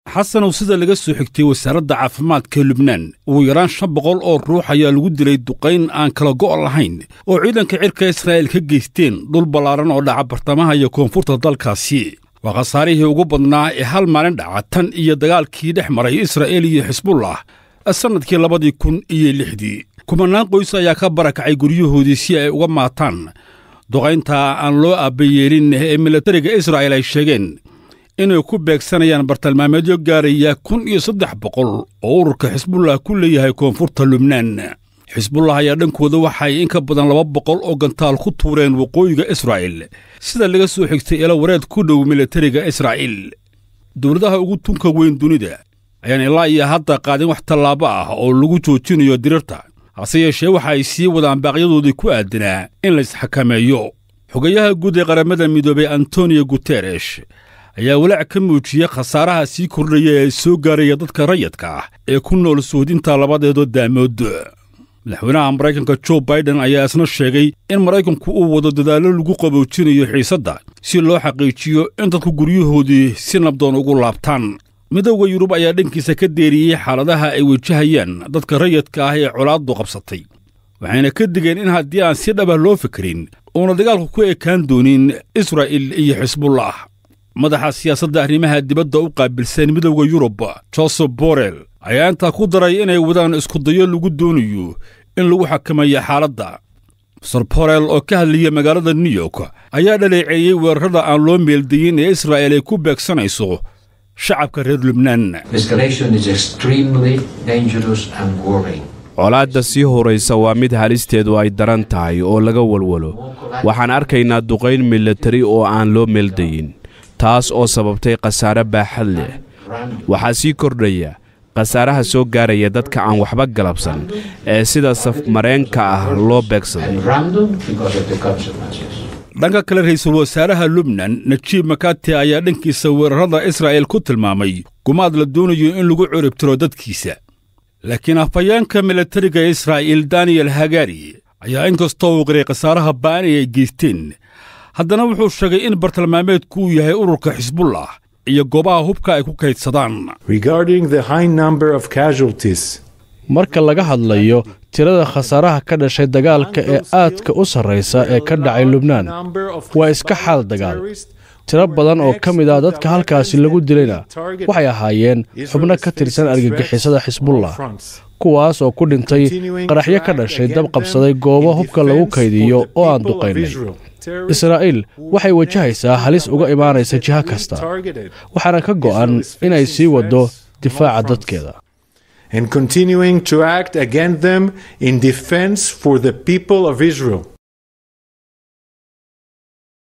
xasanow sida laga soo xigtay wasaaradda caafimaadka lubnaan ugu yaraan shan boqol oo ruux ayaa lagu dilay duqayn aan kala go' lahayn oo ciidanka cirka israa'iil ka geysteen dhul ballaaran oo dhaca bartamaha iyo koonfurta dalkaasi waa khasaarihii ugu badnaa ee hal maalin dhaca tan iyo dagaalkii dhex maray israa'iil iyo xisbullah sannadkii labadii kun iyo lixdii kumanaan qoys ayaa ka barakacay guryahoodii si ay uga maataan duqaynta aan loo aabbayeelin ee milatariga israa'iil ay sheegeen inay ku beegsanayaan bartilmaameedyo gaaraya kun iyo saddex boqol oo ururka xisbullah ku leeyahay koonfurta lubnaan xisbullah ayaa dhankooda waxay in ka badan laba boqol oo gantaal ku tuureen waqooyiga israa'iil sida laga soo xigtay ilo wareed ku dhow milatariga israa'iil dowladaha ugu tunka weyn dunida ayaan ilaa iyo hadda qaadin wax tallaabo ah oo lagu joojinayo dirirta hase yeeshee waxa ay sii wadaan baaqyadoodii ku aadanaa in la isxakameeyo xogayaha guud ee qaramada midoobay antoniyo guteresh ayaa walaac ka muujiyey khasaaraha sii kordhaya ee soo gaaraya dadka rayadka ah ee ku nool suudinta labadeedoo daamood madaxweynaha maraykanka jo baiden ayaa isna sheegay in maraykanku uu wado dadaallo lagu qaboojinayo xiisadda si loo xaqiijiyo in dadku guryahoodii si nabdoon ugu laabtaan midowda yurub ayaa dhankiisa ka deeriyey xaaladaha ay wajahayaan dadka rayadka ah ee colaaddu qabsatay waxayna ka digeen in haddii aan si dhaba loo fikirin uuna dagaalku ku ekaan doonin israa'il iyo xisbullah madaxa siyaasadda arrimaha dibadda u qaabilsan midowda yurub josef borel ayaa intaa ku daray inay wadaan iskudayo lagu doonayo in lagu xakameeyo xaaladda master borel oo ka hadlaya magaalada new york ayaa dhaleeceeyey weerarrada aan loo meeldayin ee israa'il ay ku beegsanayso shacabka reer lubnaan colaadda sii horaysa waa mid halisteedu ay daran tahay oo laga walwalo waxaan arkaynaa duqayn milatari oo aan loo meeldayin taas oo sababtay khasaare baaxad leh waxaa sii kordhaya khasaaraha soo gaaraya dadka aan waxba galabsan ee sida safmareenka ah loo beegsaday dhanka kale ra'iisul wasaaraha lubnan najiib makati ayaa dhankiisa weerarrada israa'il ku tilmaamay gumaad la doonayo in lagu curibtiro dadkiisa laakiin afhayeenka milatariga israa'iil daniyel hagari ayaa inkastoo uu qiray khasaaraha ba'ani ay geysteen haddana wuxuu sheegay in bartilmaameedku uu yahay ururka xisbullah iyo goobaha hubka ay ku kaydsadaan marka laga hadlayo tirada khasaaraha ka dhashay dagaalka ee aadka u sarraysa ee ka dhacay lubnaan waa iska xaal dagaal tiro badan oo ka mid ah dadka halkaasi lagu dilayna waxay ahaayeen xubno ka tirsan argagixisada xisbullah kuwaas oo ku dhintay qaraxyo ka dhashay dab qabsaday goobo hubka lagu kaydiyo oo aan duqaynay israa'iil waxay wajahaysaa halis uga imaanaysa jiho kasta waxaana ka go'an inay sii waddo difaaca dadkeeda and continuing to act against them in defense for the people of Israel.